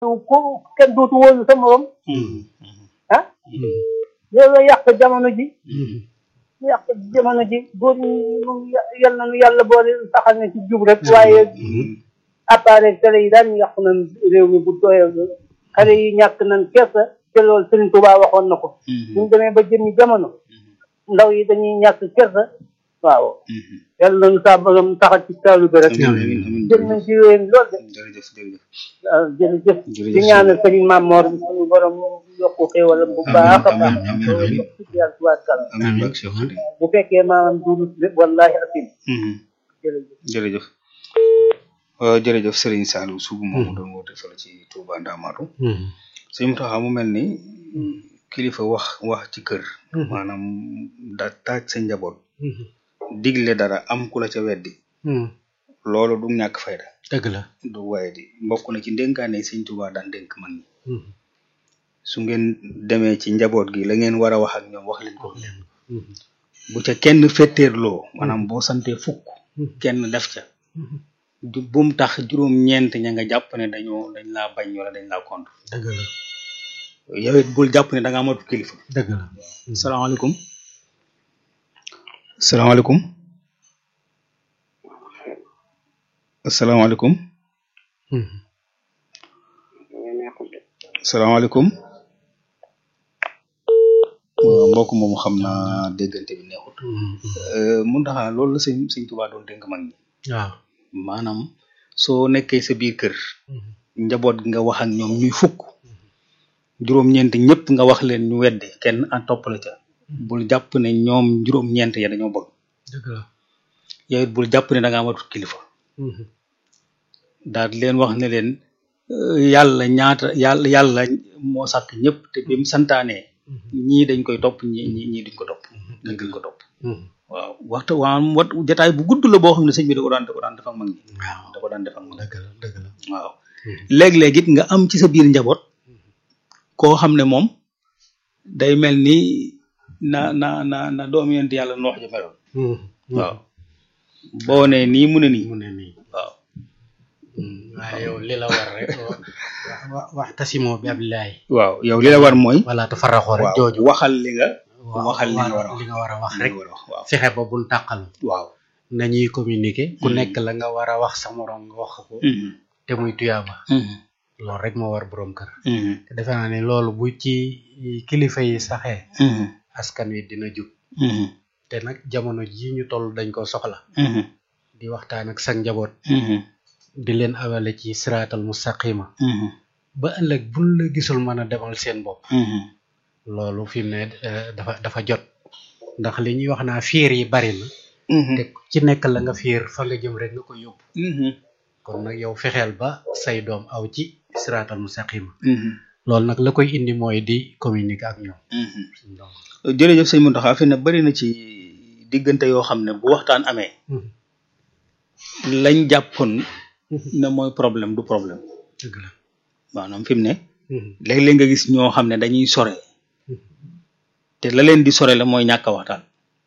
ku kenn dootu wóolu sa morom ah loolu la yàq jamono ji yàq jamono ji góor ñi moom yal na nu yàlla boole saxal na ci jub rek waaye appareil télé yi daan yàq nañ réew mi bu doyal xale yi ñàkk nañ kersa te loolu Serigne Touba waxoon na ko buñ demee ba jëmmi jamono ndaw yi dañuy ñàkk kersa waaw yàlla nañu saa borom taxal ci taalu bi rek jël nañ ci yéen lool de jërëjëf jërëjëf waaw jërëjëf Jërëjëf di ñaanal Serigne Mamor suñu borom yokku xéewalam bu baax a baax amiin, amiin, amiin. yàlla tubaarkàlla amiin bak Cheikh Anta bu fekkee maanaam duuru wallahi asim jërëjëf jërëjëf waaw jërëjëf Serigne Saliou Sougou moomu doon woote fële ci Touba Ndamatou sëñ Mountakha mu mel ni kilifa wax wax ci kër maanaam da taaj sa njaboot digle dara am ku la ca weddi loolu du ñàkk fayda dëgg la du waaye di mbokk na ci ndénkaane sëñ Touba daan dénk mag ñi su ngeen demee ci njaboot gi la ngeen war a wax ak ñoom wax leen ko bu ca kenn fetteerloo maanaam boo santee fukk kenn def ca du bum tax juróom-ñeent ña nga jàpp ne dañoo dañ laa bañ wala dañ laa contre dëgg la yow it bul jàpp ne da nga amatu kilifa dëgg la salaamaaleykum salaamaaleykum asalaamaaleykum salaamaaleykum waaw mbokk moomu xam naa déggante bi neexut mun taxaa loolu la sëñ sëñ Tuubaa doon dénk mag ñi waaw maanaam soo nekkee sa biir kër njaboot gi nga wax ak ñoom ñuy fukk juróom-ñeent ñëpp nga wax leen ñu weddi kenn a topp la ca bul jàpp ne ñoom juróom-ñeent ya dañoo bëgg dëgg la yow it bul jàpp ne da nga amatut kilifa daal di leen wax ne leen euh, yàlla ñaata yàlla yàlla moo sàkk ñëpp te bi mu santaanee ñii dañ koy topp ñii ñii ñii duñ ko topp ñii duñ ko topp waaw waxtu waa wat jataay bu gudd la boo xam ne sëñ bi da ko daan da ko daan def ak mag ñi waaw da ko daan def ak mag ñi dëgg la dëgg la waaw léeg-léeg it nga am ci sa biir njaboot koo xam ne moom day mel ni na na na na doomu yonent yàlla noox ja meloon waaw boo ne nii mu ne nii mu ne nii waaw waaye yow li la war rek wa wax tasimoo bi abillahi waaw yow li la war mooy wala tafaraxoo rek waaw jooju waxal li nga waaw waxal li nga war a wax li nga war a wax li rek nga war a wax waaw fexe ba bul tàqal waaw nañuy communiquer ku Mhm. nekk la nga war a wax sa morom nga wax ko Mhm. te muy tuyaaba Mhm. loolu rek moo war borom kër Mhm. te defe naa ne loolu bu ci kilifa yi saxee Mhm. askan wi dina jub Mhm. te nag jamono ji ñu toll dañ ko soxla Mhm. di waxtaan ak sa njaboot Mhm. di leen awale ci siraatal mustaqima Mhm. ba ëllëg buñ la gisul mën a demal seen bopp Mhm. loolu fi mu ne eh, dafa dafa jot ndax li ñuy wax naa fiir yi bari na Mhm. te ci nekk la nga fiir fa nga jëm rek nga ko yóbbu Mhm. kon nag yow fexeel ba say doom aw ci siraatal mustaqima Mhm. loolu nag la koy indi mooy di communiquer ak ñoom Mhm. suñu doom jërëjëf sëñ Mountakha fi ne bari na ci diggante yoo xam ne bu waxtaan amee lañ jàppoon ne mooy problème du problème dëgg la maanaam fi mu ne léeg-léeg nga gis ñoo xam ne dañuy sore te la leen di sore la mooy ñàkk a waxtaan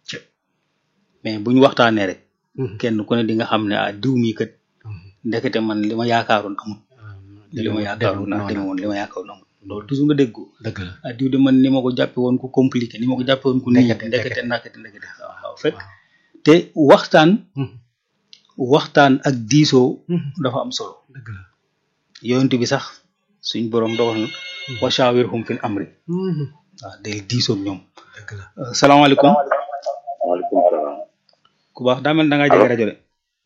mais bu ñu waxtaanee rek kenn ku ne di nga xam ne ah diw mii kat ndekete man li ma yaakaaroon amul li ma yaakaaroon naa deme woon li ma yaakaaroon amul loolu toujours nga dégg ko dëgg la ah diw de man ni ma ko jàppe woon ku compliqué ni ma ko jàppe woon ku nii Ndekete, ndekete ndekete. ndekete ndekete waaw waaw fekk te waxtaan waxtaan ak diisoo dafa am solo dëgg la yonent bi sax suñ borom dogal na wa shawirhum fil amri waaw del diisoo ak ñoom dëgg la Euh, salaamaaleykum waaleykum salaam. ku baax daa mel da ngaa jege rajo de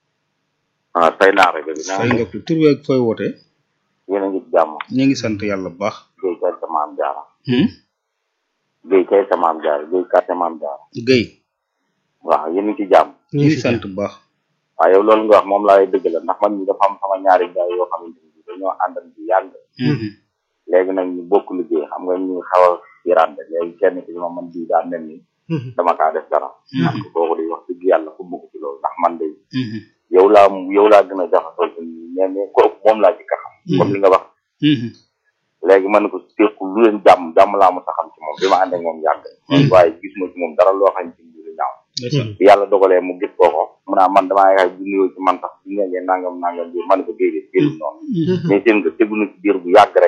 ah fay naa rajo bi naa fay nga tur beeg fooy wootee yéen a ngi ci jàmm. ñu ngi sant yàlla bu baax Guèye kay sa maam jaara. Hmm? Guèye kay sa maam jaara Guèye kay sa maam jaara. Guèye waaw yéen a ngi ci jàmm. ñu ngi sant bu baax waaw yow loolu nga wax moom laa lay dëgg la ndax man ñi dafa am sama ñaari gaay yoo xamante ni dañoo àndal bu yàgg. Mhm. léegi nag ñu bokk liggéey xam nga ñu xaw a yirande léegi kenn ki ma man bii daa mel ni dama kaa def dara. man ko kooku di wax dëgg yàlla fu ko ci loolu ndax man de Mhm. yow laa yow laa gën a jaxasoo ci nii mais mais kooku moom laa jëkk a xam. comme li nga wax. Mhm. léegi man ko teeku lu leen jàmm jàmm laa mos a xam ci moom bi ma ànd ak moom yàgg waaye gis ma ci moom dara loo xam ci lu ñaaw bi yàlla dogalee mu gis kooko mu naa man damaa yaakaar bu nuyoo ci man sax bu ngeen nangam nangam bi man ko déedéet génn noonu mais seen nga tegu na ci diir bu yàgg rek